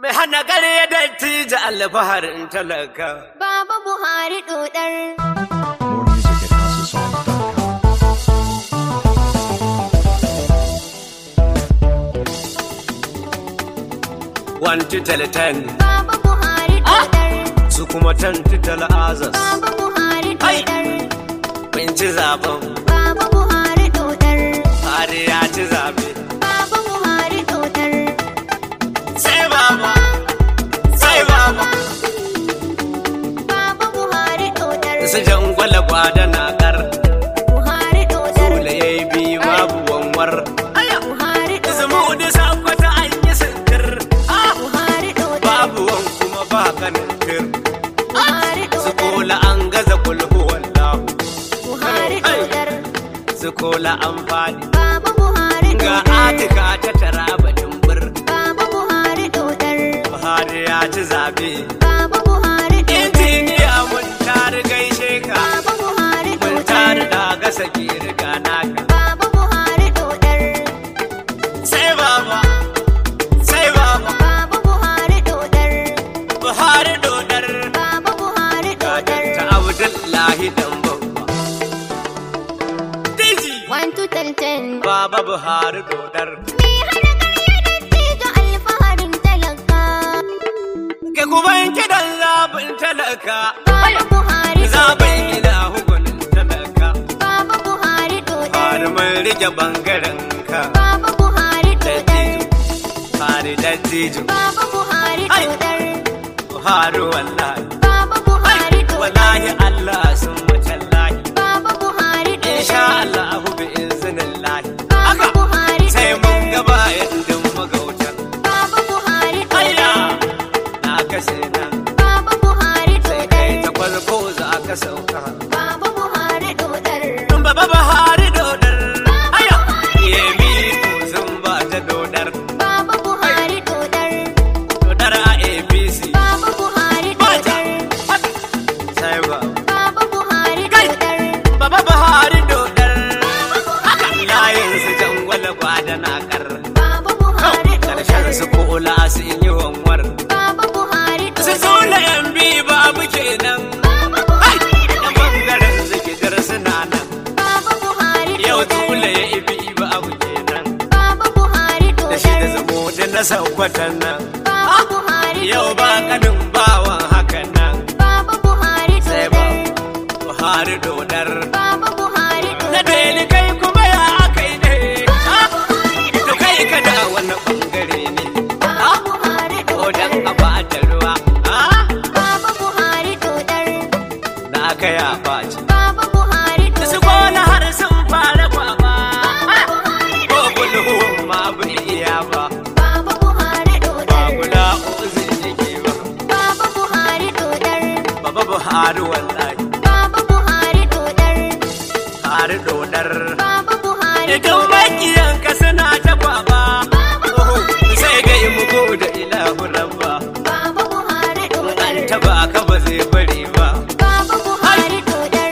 Mai hana gare ya dattijo alfaharin talaka. Baba Buhari dodar. More music at houseofsong.com. One title ten, Baba Buhari dodar. su kuma ten title azas. Baba Buhari Ai. dodar. Kun ci zaben, Baba Buhari dodar. Buhari ya ci zabe. Baba Buhari dodar. Sai baba, sai baba. Baba Buhari dodar. Su jangwala gwada na kar, Buhari dodar. kula ya yi biyu babu wanwar. Buhari dodar. Zumu da sakwata an yi sintir, Buhari dodar. babu wan kuma ba kanin fir. Buhari Su dodar. kola an gaza kulhu wallahu, Buhari dodar. su kola an fadi. Baba Buhari Ga dodar. atika ta tara batun bir, Baba Buhari dodar. Buhari ya ci zabe. Baba Buhari dodar. Injiniya mun tari gaishe ka, Baba Buhari mun dodar. tari da gasa ki riga naka. Baba Buhari dodar. Sai baba, sai baba, Baba Buhari dodar. Buhari dodar. Baba Buhari dodar. ta Abdullahi dan babba. Diji, One to ten ten. baba Buhari dodar. Me hana karya dattijo alfaharin talaka. Ke kuma kidan zabin talaka, Baba Buhari zabin dodar. ila hukunin talaka. Baba Buhari dodar. Har mun rike bangaren ka. Baba Buhari dodar. Buhari dattijo, Baba Buhari Ai. dodar. Buhari wallahi. Baba Buhari dodar. Wallahi Allah sun mutallahi. Baba Buhari Insha dodar. Allah bi iznillahi. Baba Haka Buhari sai dodar. mun gaba yadda magautan. Baba Buhari Ayya dodar. na kashe na Baba Buhari sai kai dodar. ta kwalko za ka sauka. Baba Buhari dodar. Baba Buhari dodar. Aya yemi sun ba ta dodar. Baba Buhari dodar. Dodar a APC. Baba Buhari Bata. dodar. Sai ba. Baba Buhari Kai. dodar. Baba Buhari dodar. Haka layin su jangwala gwada na kar. Baba Buhari Karshen dodar. su kola sun yi wanwar. Baba Buhari Su dodar. zula yan bi babu kenan. Baba Hai! Buhari Da dodar. bangaren zikidar suna nan. Baba Buhari Yau dodar. zula ya ibi babu kenan. Baba Buhari Da shi da dodar. zamo da na saukwatan nan. Baba Buhari Yau ba dodar. kanin bawan hakan nan. Baba Buhari Sai ba dodar. Buhari dodar. Baba Buhari Na dodar. deli kai kuma ya akai ne. Baba Buhari To dodar. kai ka da wani bangare ne. Baba Buhari Ko dan dodar. a bata ruwa. Ah! Baba Buhari dodar. Na ka ya baci. Baba Buhari Da su dodar. kona har sun fara kwaba. Baba Buhari Ko dodar. gulhu ma bai iya ba. Baba Buhari Ba dodar. guda uzin yake ba. Baba Buhari dodar. Baba Buhari wallahi. Baba Buhari dodar. Buhari dodar. Baba Buhari Idan dodar. makiyan ka suna ta kwaba. Oho, Sai ga yi mugu da ilahu rabba. Baba Buhari dodar. An taba ka ba zai bari ba. Baba Buhari dodar.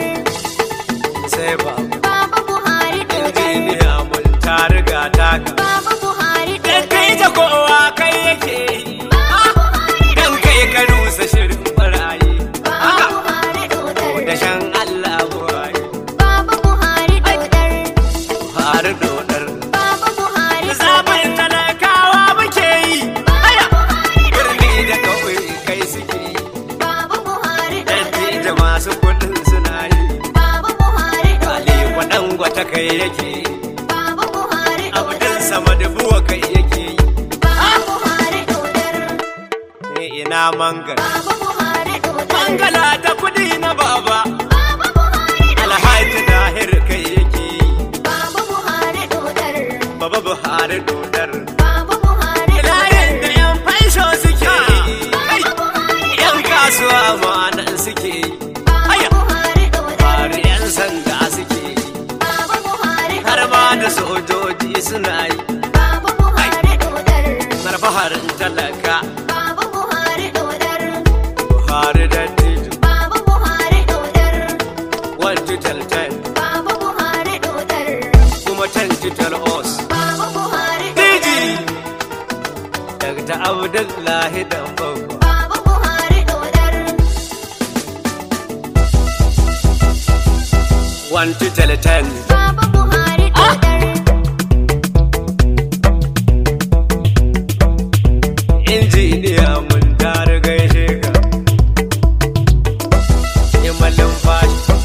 Sai ba. Baba Buhari dodar. Injiniya mun ta riga taka. Baba Buhari Dan dodar. kai ta kowa kai yake yi. Baba Buhari Dan kai ka rusa shirin barayi. Baba Haka. Buhari dodar. Da shan Allah buhari. Baba Buhari dodar. Buhari dodar. Baba Buhari Zaɓin talakawa muke yi. Aya. Birni da ƙauye kai suke yi. Baba Buhari Datti dodar. da masu kuɗin suna yi. Baba Buhari Kale dodar. waɗan gwata kai yake yi. Baba Buhari Abdul dodar. sama da buwa kai yake yi. Baba Buhari dodar. Ni ina mangal. Baba Buhari dodar. Mangala ta kuɗi na baba. Baba Buhari dodar. Alhaji Dahir kai yake yi. Baba Buhari dodar. Baba Buhari dodar. Baba Buhari Layin da dodar. yan fansho suke yi. Ai, Baba Buhari Yan dodar. kasuwa ma'anan suke yi. Baba Aya. Buhari dodar. Bari yan sanda suke yi. Baba Buhari Har dodar. ma da sojoji suna yi. Baba Buhari dodar. Marfaharin talaka. Baba Buhari dodar. Buhari da Tijo. Baba Buhari dodar. One to tell ten. Baba Buhari dodar. Kuma ten to tell us. Baba Buhari Duk abdullahi dan babba Baba Buhari dodar. one to tell ten Baba Buhari dodar. injiniya mun tare gaishe ka imalin fashi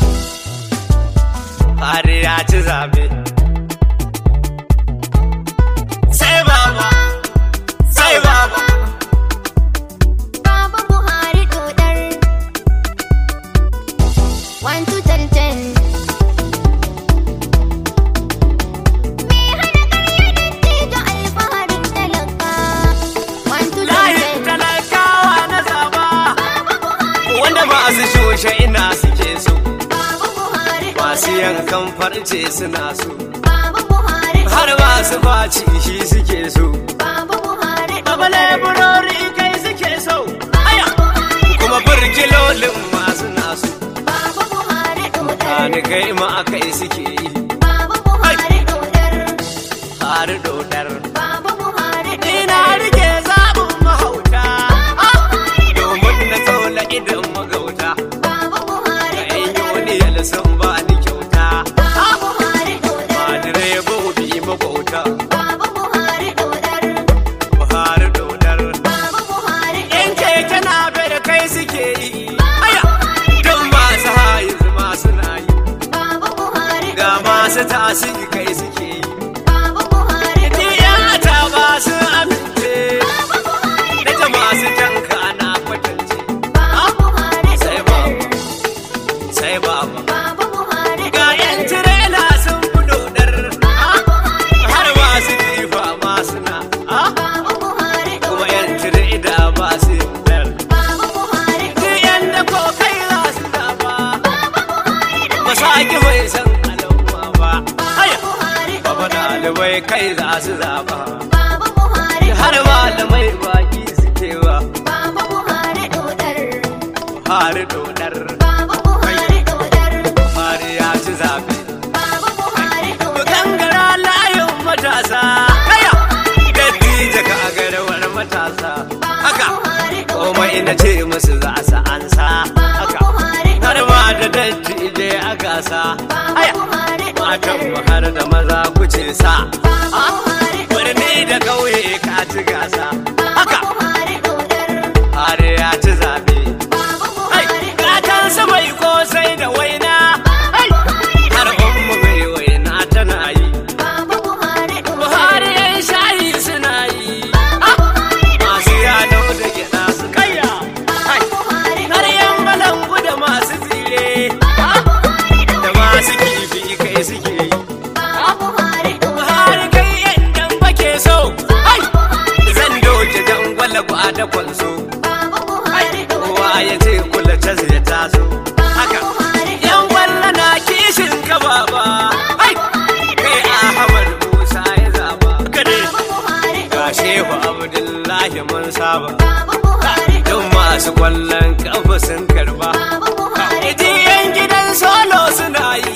har ya ci zabe sai baba sai baba Baba Buhari dodar. One to ten ten. Me hana karya dattijo alfaharin talaka. One to ten layin ten. talakawa na zaba Baba Buhari wanda masu shushe ina suke so Baba Buhari masu dodar. yankan farce suna so Baba Buhari har masu faci shi suke so Baba Buhari Baba dodar. leburori kai suke so aya kuma burkilolin masu nasu Baba Buhari dodar. Kani kai ma akai suke yi Baba Buhari dodar. har dodar Baba Buhari ina rike zaɓin mahauta domin na tsola idan magauta Baba Buhari ga yan yoniyar sun ba ni kyauta Baba Buhari dodar. ba direbobi magauta Baba Buhari dodar. har dodar Baba Buhari yan keke na da kai suke yi aya don masu hayi masu na yi Baba Buhari ga masu tasiri kai suke yi Baba Buhari ni yata ba su amince Baba Buhari na ta masu tanka na kwatance Baba Buhari sai dodar. baba sai baba Baba Buhari ga yan tirela sun fi dodar har masu jifa masu na Baba Buhari kuma yan tireda ba su yardar Baba Buhari ni yan da ko kai za su zaba ba sa ki mai san al'umma ba aya Buhari baba ɗalibai kai za su zaba Baba Buhari har malamai baki suke ba Baba Buhari dodar. har dodar Baba Buhari dodar. har ya ci zabe Baba Buhari Ku dodar. gangara layin matasa kaya dattija ka garawar matasa haka Buhari dodar. komai na ce musu za su ansa Baba haka Buhari har dodar. ma da dattije a gasa Baba aya Buhari matan dodar. mu har da maza kuce sa Baba Buhari dodar. birni da kauye ka ci gasa Baba haka Buhari dodar. har ya ci zabe Baba Ai, Buhari dodar. gatan su mai kosai da waina Ai, har ummu mai waina tana yi Baba Buhari dodar. buhari yan shayi suna yi masu yano da gyaɗa su kayya Ai, Buhari har yan balangu da masu tsire da masu kifi kai suke yi Baba Buhari dodar. buhari kai yan dan bake so Ai, zan doke dan gwalagwa da kwanso Baba Buhari dodar. kowa ya ce kula cas ya taso haka Buhari yan gwalla na kishin ka baba ai kai ahmad musa ya zaba kade Buhari ga shehu abdullahi mun saba Baba Buhari don masu kwallon kafa sun karba Baba Buhari iti yan gidan solo suna yi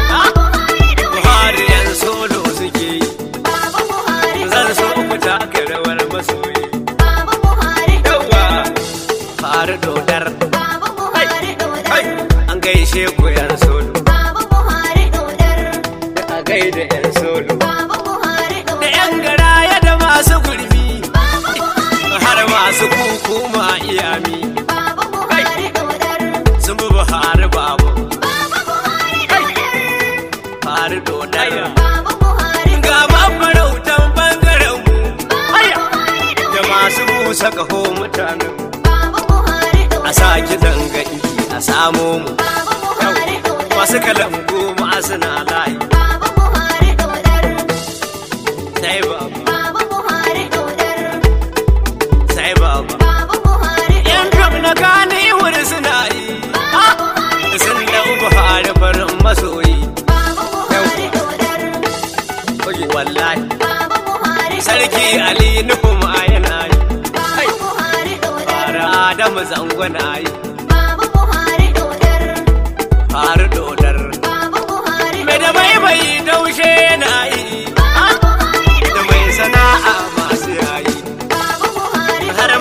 buhari yan solo suke yi Baba Buhari zan so ku taka rawar masoyi Baba Buhari yawa fara dodar Baba Buhari dodar. ai an gaishe ku yan solo Baba Buhari dodar. a gaida yan solo Baba Buhari da dodar. yan garaya da masu gurbi Baba Buhari har masu kuku ma iyami Baba Buhari dodar. sun bi buhari babu Baba Buhari dodar. fari dodar Baba Buhari ga mafarautan bangaren mu aya Buhari da dodar. masu busa kaho mutanen Baba Buhari a dodar. sa kiɗan ga iki a samo mu Baba Buhari dodar. masu kalangu ma suna layi Baba Buhari dodar. sai babu Baba Buhari dodar. sai babu Baba Buhari yan drum na gane wuri suna yi Ah, sun dau buhari farin masoyi Baba Buhari dodar. Oye, wallahi Baba Buhari sarki ali nuhu ma yana yi Baba Buhari dodar. fara adamu zango na yi Baba Buhari dodar. har dodar Baba Buhari mai da mai mai daushe yana yi Baba Buhari da mai sana'a masu yayi Baba Buhari har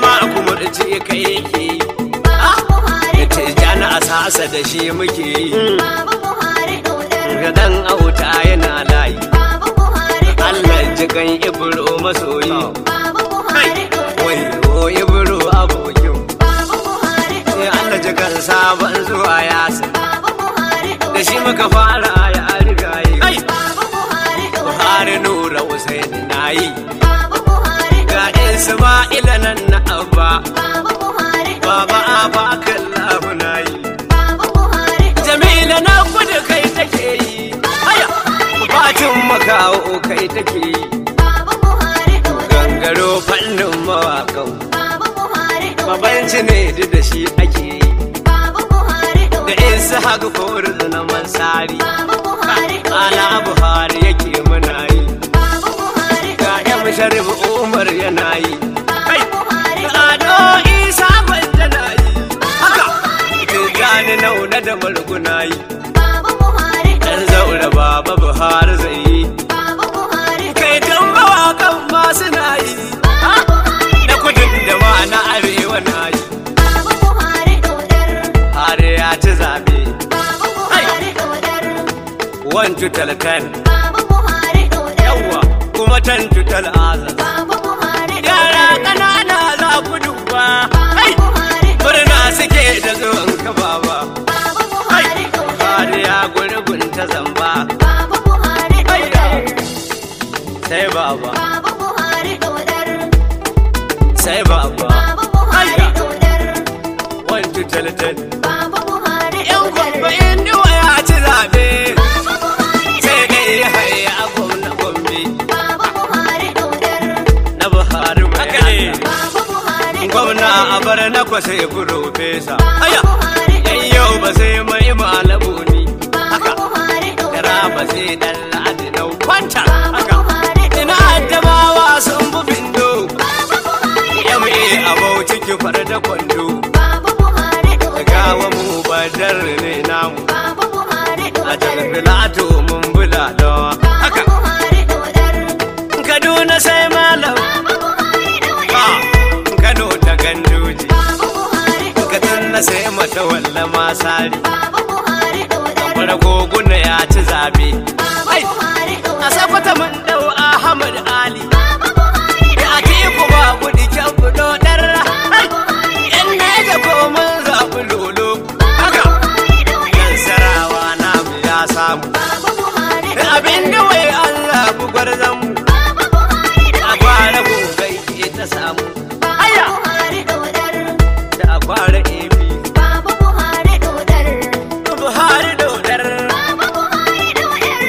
kai yake yi Baba Buhari da tijjani a sasa da shi muke yi Baba Buhari dodar. ga dan auta yana layi Baba Buhari Allah jikan ibro masoyi Baba Buhari dodar. wai o ibro abokin Baba Buhari sai dodar. Allah jikan sabon zuwa yasa Baba Buhari da dodar. shi muka fara ya riga yi Baba Buhari dodar. Buhari nura Usaini na yi Baba Buhari ga dodar. Isma'ila nan na abba Baba Buhari baba dodar. aba kallahu na yi Baba Buhari dodar. Jamila na kudu kai take yi haya Fatin makawo kai take yi Baba Buhari dodar. gangaro fannin mawakan Baba Buhari dodar. Babanci ne duk da shi ake yi Baba Buhari da dodar. isa haka korin na mansari Baba Buhari ala dodar. buhari yake muna yi Baba Buhari ga dodar. yan sharif umar yana yi Baba Buhari ado isa gwanja na yi haka tijjani nauna da marguna yi Baba Buhari dan dodar. zaura baba buhari zai yi Baba Buhari kai tun mawakan masu na yi Baba Buhari na kudin da ma na arewa na yi Baba Buhari dodar. har ya ci zabe Baba Buhari dodar. one to ten Baba Buhari dodar. yawa kuma ten to azaz Baba Buhari yara dodar. ƙanana za ku duba Baba Ai! Buhari dodar. murna suke da zuwan ka baba Baba Buhari dodar. har ya gurgun ta zamba Baba Buhari Ai! dodar. sai baba Baba Buhari dodar. sai baba Baba Buhari Ai! dodar. one to ten Baba Buhari yan dodar. gwamba in duwa ya ci zabe Baba Buhari sai kai haya a gwamna gombe Baba Buhari dodar. na buhari mai Allah. Baba Buhari gwamna a bar na kwasa ya profesa Baba aya Buhari yan yau ba sai mai malabu ni Baba haka Buhari Kira dodar. ba sai dan ladi na kwanta Baba haka Buhari ina dodar. addabawa sun bu bindo Baba Buhari yame a bauchi ki far da kwando Baba Buhari dodar. gawa mu badar ne namu Baba Buhari a dodar. tarbilato mun bula dawa Baba haka Buhari dodar. kaduna sai malam Baba Buhari dodar. ba kano ta gandoji Baba Buhari dodar. kaduna sai mata walla masari Baba Buhari dodar. fara goguna ya ci zabe Baba ai Buhari a dodar. sakwata mun dau ahmad ali Baba Buhari da atiku ba gudu kyan budo darra ai yan neja ko mun zaɓi lolo haka yan sarawa namu ya samu Baba Buhari abin da wai an zaɓi gwarzon mu Baba Buhari a kwara gogai ke ta samu Baba Buhari dodar. da a kwara ebi Baba Buhari dodar. buhari dodar Baba Buhari dodar.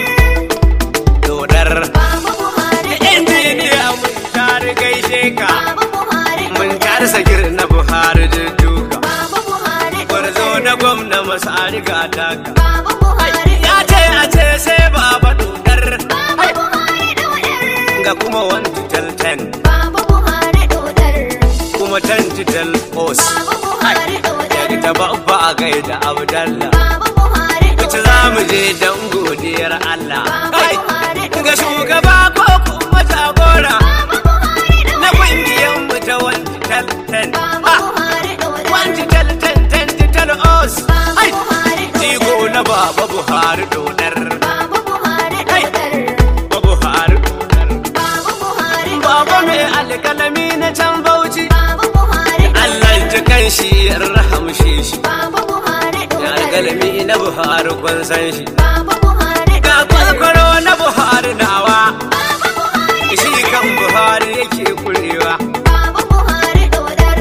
dodar Baba Buhari da injiniya mun tare gaishe ka Baba Buhari mun tare sagir na buhari da duka Baba Buhari gwarzo na gwamna masu ariga daga Baba Buhari ya ce a ce sai baba dodar Baba Buhari dodar. ga kuma one tital ten Baba Buhari dodar. kuma ten tital os Baba Buhari dodar. daga ta babba a gaida abdallah Baba Buhari wace za mu je don godiyar allah Baba Kai! Buhari ga shugaba ko kuma jagora Baba Buhari na kungiyar mu ta one tital ten Baba Buhari dodar. one tital ten ten tital os Baba Ai! Buhari Jigo na baba buhari dodar Baba Buhari Kai! dodar. ba buhari dodar Baba Buhari baba mai alkalami na can bauchi Baba Buhari allah ji kan shi ya rahamshe shi Baba Buhari da dodar. alkalami na buhari kun san shi Baba Buhari ga kwalkwaro na buhari nawa Baba Buhari shi kan buhari yake kurewa Baba Buhari dodar.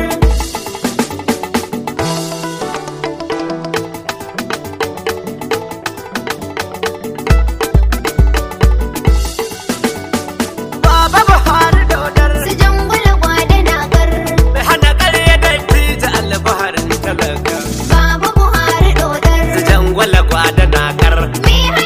baba buhari dodar Su jangwala gwada na gar. mai hana ƙarya da tita alfaharin talaka Baba Buhari dodar. su jangwala gwada na kar Me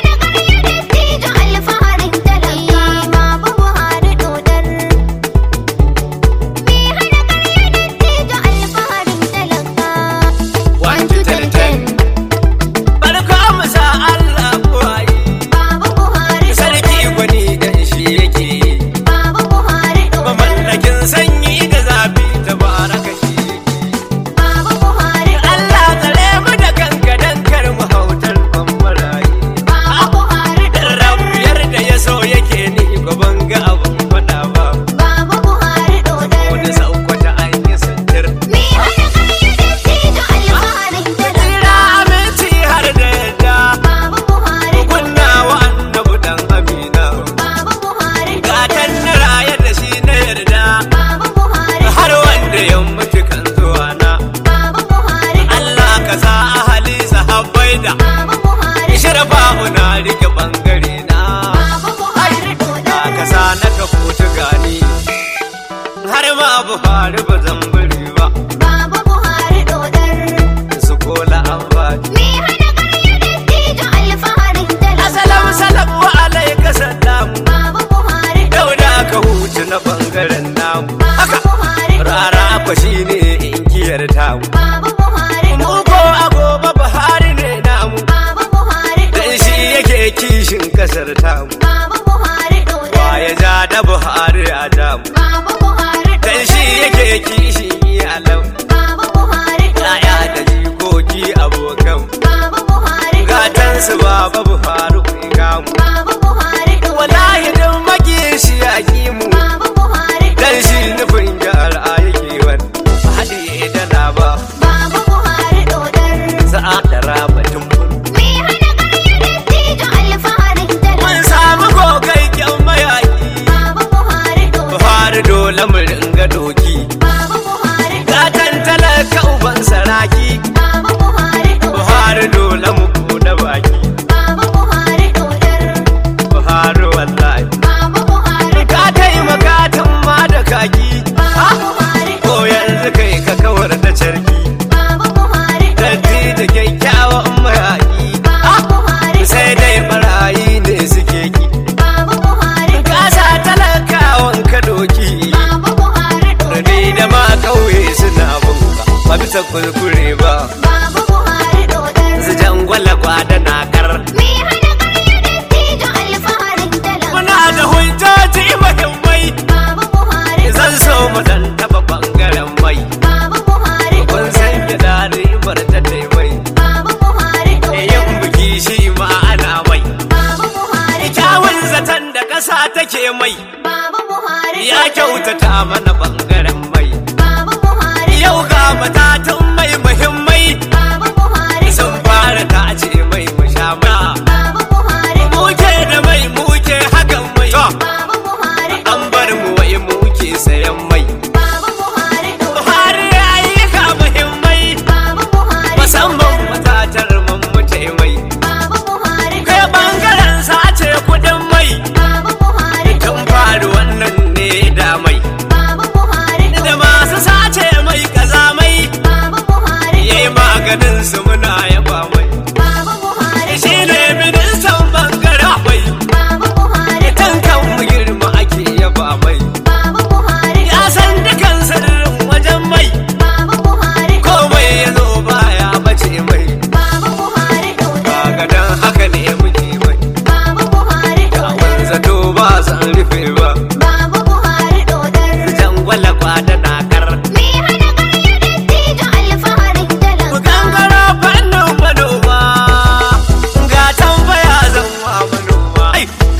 bisa kurkure ba Baba Buhari dodar. su jangwala gwada na kar Me hana ƙarya dattijo alfaharin talaka. muna da hujjoji muhimmai Baba Buhari zan so mu dan taba bangaren mai Baba Buhari kun san gida ribar ta taimai Baba Buhari yin biki shi ma ana mai Baba Buhari kyawun zaton da ƙasa take mai Baba Buhari ya kyautata mana bangaren mai Baba Buhari yau ga matatun mai muhimmai Baba Buhari sun fara tace mai mu sha mai Baba Buhari muke da mai muke hakan mai Baba Buhari an bar mu wai muke sayan mai Baba Buhari Buhari ya yi ka muhimmai Baba Buhari musamman matatar mun muke mai Baba Buhari kai bangaren sace kudin mai Baba Buhari tun faru wannan ne da mai Baba Buhari da masu sace mai kazamai Baba Buhari yayi maganin su muna yaba mai Baba Buhari shi ne ministan bangaren mai Baba Buhari kan kan mu girma ake yaba mai Baba Buhari ya san dukan sirrin wajen mai Baba Buhari komai ya zo baya bace mai Baba Buhari kaga dan haka ne muke mai Baba Buhari Kawon zato ba san rufe ba Baba Buhari dodar jangwala kwada na kar Me hana ƙarya dattijo alfaharin ku talaka gangara fannin manoma ga tambaya zan wa manoma Ai!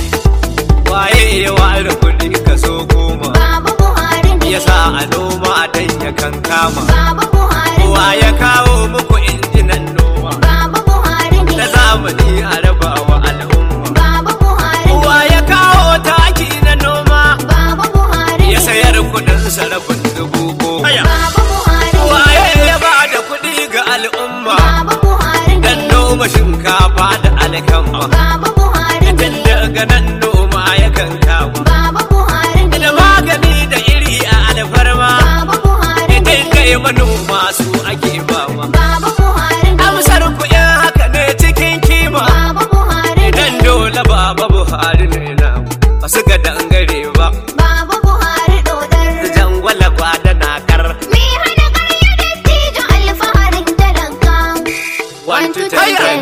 waye ya ware kuɗi kaso goma Baba Buhari ne ya sa a noma dan ya kankama Baba Buhari ne wa ya kawo muku injinan noma Baba Buhari ne na zamani a raba wa al'umma Baba Buhari ne wa ya kawo taki na noma Baba Buhari ya ne sayar kudin sarrafin dubu goma Baba Buhari ne waye ya ba da kuɗi ga al'umma Baba Buhari ne dan noma shinkafa da alkama Baba Buhari ne tun daga nan noma ya kankama Baba Buhari ne da magani da iri a alfarma Baba Buhari ne idan kai manoma su ake bawa Baba Buhari ne amsar ku in haka ne cikin kima Baba Buhari ne idan dole baba buhari ne na ba su ga dangare ba Baba Buhari dodar da jangwala gwada na kar Me hana ƙarya dattijo alfaharin talaka One, two, three, ten.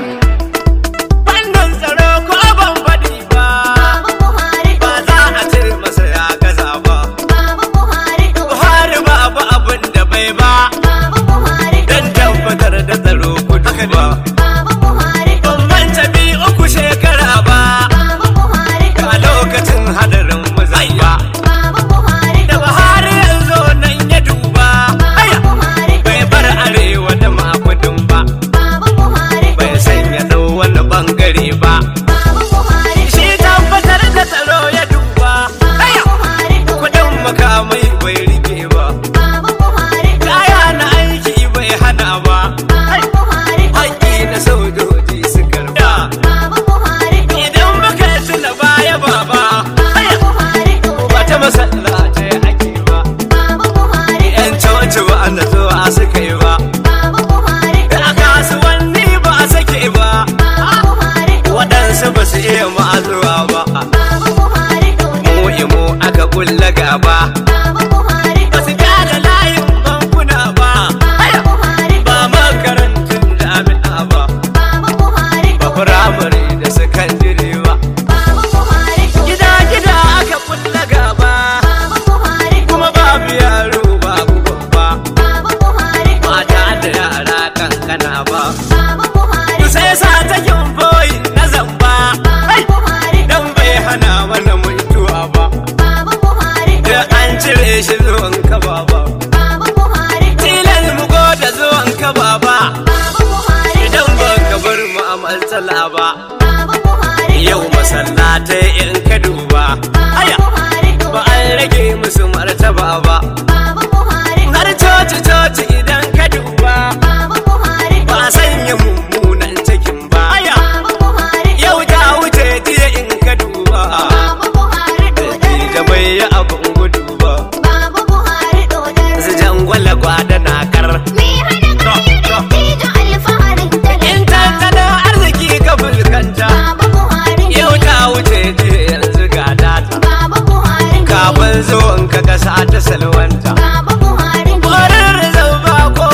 fannin tsaro ko ban faɗi ba Baba Buhari ba za a ce masa ya gaza ba Baba Buhari dodar buhari babu abin da bai ba Baba Buhari dan tabbatar da tsaro kudu ba Baba Buhari ban manta bi uku shekara ba Baba Buhari a lokacin hadarin mazai ba Baba Buhari da buhari yanzu nan ya duba Baba aya Buhari bai bar arewa da makudin ba Baba Buhari bai sanya dau wani bangare ba Baba Buhari shi tabbatar da tsaro ya duba Baba aya Buhari kudin makamai bai rike ba Baba Buhari kaya na aiki bai hana ba Baba Buhari haƙƙi na sojoji su karba Baba Buhari idan muka tuna baya baba Baba Buhari wata masallatai ake ba Baba Buhari yan coci ba na zuwa suka yi ba Baba Buhari a kasuwanni ba a sake ba Baba Buhari waɗansu ba su iya ma'azuwa ba Baba Buhari mu imo aka kulla gaba Baba Buhari ba su gane layin bankuna ba Baba Buhari ba makarantun jami'a ba Baba Buhari ba firamare da sakandire ba Baba Buhari gida gida aka kulla gaba Baba Buhari kuma babu yaro babu babba Baba Buhari mata da yara kankana ba Baba Buhari sai sa ta boyi na zamba Baba Buhari dan bai hana mana mutuwa ba Baba Buhari da an cire shi zuwan ka baba Baba Buhari tilan mu da zuwan ka baba Baba Buhari idan ba ka bar mu a matsala ba Baba Buhari yau masallatai in ka duba aya Buhari ba an rage musu martaba ba Baba Buhari har coci coci idan ka duba Baba Buhari ba a sanya mummunan cikin ba aya Baba Buhari yau ta wuce jiya in ka duba Baba Buhari da bai yi abin gudu ba Baba Buhari dodar su jangwala gwada na kar Me hana ƙarya dattijo alfaharin in talaka tattalin arziki ka fuskanta Baba Buhari yau ta wuce jiya yanzu ga data Baba Buhari kafin zuwan ka kasa ta salwanta Baba Buhari Kwarar rizal ba ko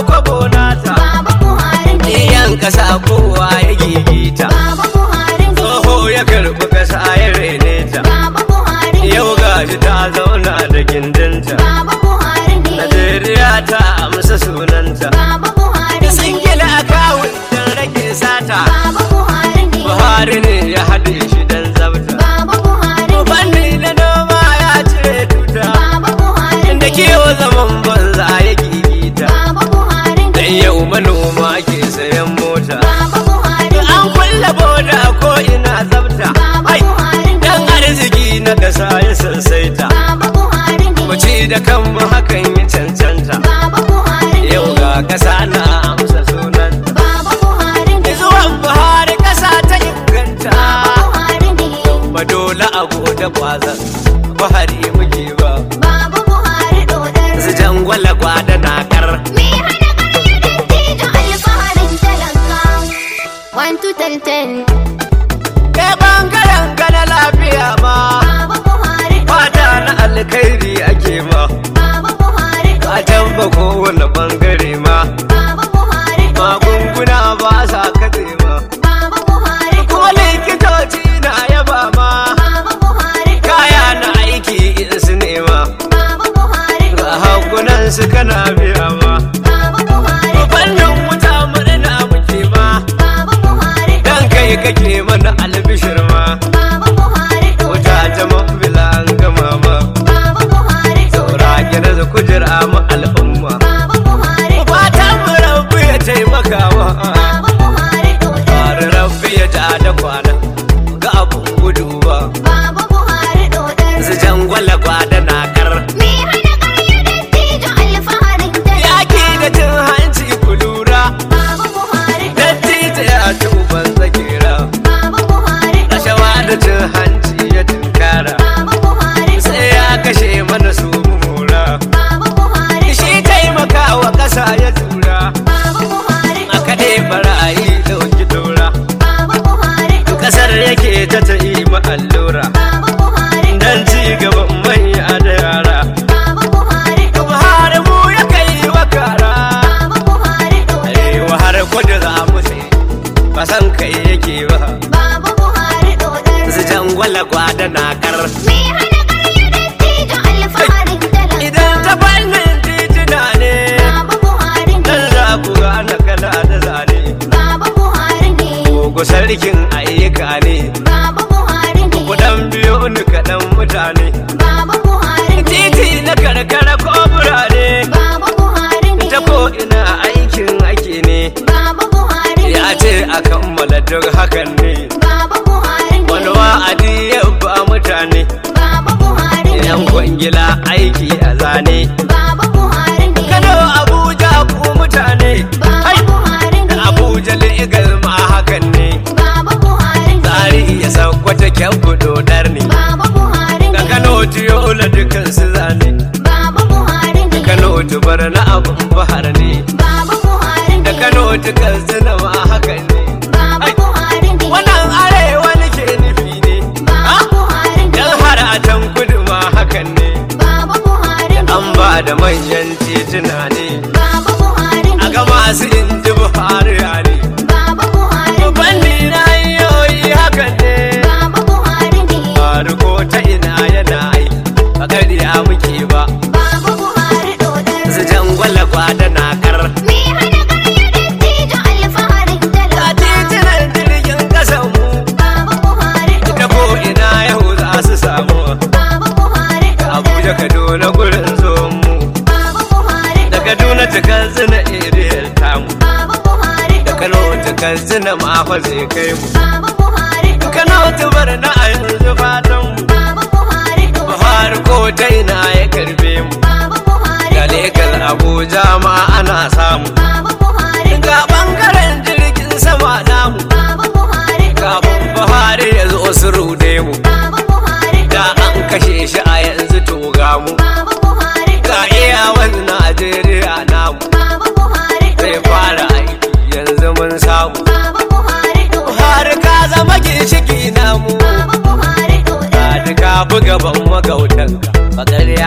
kasa na amsa sunan Baba Buhari ne. zuwan buhari kasa ta inganta Baba Buhari ne. ba dole a gode kwazan buhari muke ba Baba Buhari dodar. su jangwala gwada nakar Me hana ƙarya dattijo alfaharin talaka. One to ten ten. kai bangaren ka na lafiya ma Baba Buhari fata na alkhairi ake ma Baba Buhari a can ba kowane bangare ma Baba Buhari magunguna ba sa katse ma Baba Buhari kuma likitoci na yaba ma Baba Buhari kaya na aiki in su nema Baba Buhari ga hakunan su kana biya ma Baba Buhari fannin wuta murna muke ma Baba Buhari dan kai kake mana albishir ma Baba Buhari wuta ta mafila an gama ma Baba Buhari saura gina da kujera ma al'umma Baba Buhari fatan mu rabbi ya taimaka ma Baba Buhari fara rabbi ya ja da kwana ga abun gudu ba Baba Buhari dodar. su jangwala gwada nakar Me hana ƙarya dattijo alfaharin yaki talaka. da cin hanci ku lura Baba Buhari dattijo ya ci uban tsakera Baba Buhari rashawa da cin hanci ya tunkara Baba Buhari sai ya kashe mana su mu mora Baba Buhari shi taimaka wa ƙasa ya tura Baba Buhari a kaɗe barayi ɗauki tora Baba Buhari ƙasar yake ta ta yi ma allura Baba Buhari dan ci gaban manya da yara Baba Buhari Buhari mu ya kai wa kara Baba Buhari arewa har kudu za mu sai ba san kai yake ba Baba Buhari dodar. su jangwala gwada nakar Me hana ƙarya dattijo alfaharin talaka. idan ta fannin tituna ne Baba Buhari ne. dan za ku gane kana da zane Baba Buhari ne. Gogo sarkin ayyuka ne Baba Buhari ne. kudan biyo ni kaɗan mutane Baba Buhari ne. titi na karkara ko birane Baba Buhari ne. ta ko ina aikin ake ne Baba Buhari ne. ya ce a kammala duk hakan ne Baba Buhari ne. wani wa'adi ya ba mutane Baba Buhari ne. yan kwangila aiki a zane Baba Buhari ne. kano abuja ku mutane Baba Hai! Buhari ne. abuja legal ma hakan ne Baba Buhari ne. tsari ya saukwata kyan dodar ne Baba Buhari da ne. kano tiyola dukan su zane Baba Buhari ne. kano tubar na abun bahar ne Baba Buhari ne. da kano tukan zina ma hakan ne Baba Hai! Buhari ne. wannan arewa nake nufi ne Baba Ah! Buhari ne. yan har a can kudu ma hakan ne Baba Buhari ne. an ba da manyan tituna ne Baba Buhari a ne. ga masu inji buhari ne Baba Buhari ne. banni na yoyi hakan ne Baba Buhari ne. faru ko ta ina yana aiki a ƙarya muke ba Baba Buhari dodar. su jangwala gwada nakar Me hana ƙarya dattijo alfaharin a talaka. titunan jirgin ƙasan mu Baba Buhari ta dodar. ko ina yau za su samu Baba Buhari dodar. abuja kaduna gurin zuwan mu Baba Buhari da kaduna ta katsina iriyar tamu Baba Buhari da kano ta katsina ma fa zai kai mu Baba Buhari kano ta bar na a yanzu fatan mu Baba Buhari buhari ko ta ina ya karbe mu Baba Buhari da legal abuja ma ana samu Baba Buhari ga bangaren jirgin sama namu Baba Buhari kafin buhari ya zo su rude mu Baba Buhari da an kashe shi a yanzu to ga mu Baba Buhari ga iyawan najeriya namu Baba Buhari zai fara aiki yanzu mun samu Baba Buhari buhari ka zama ginshiki namu Baba Buhari ka ka buga ban magautanka bakar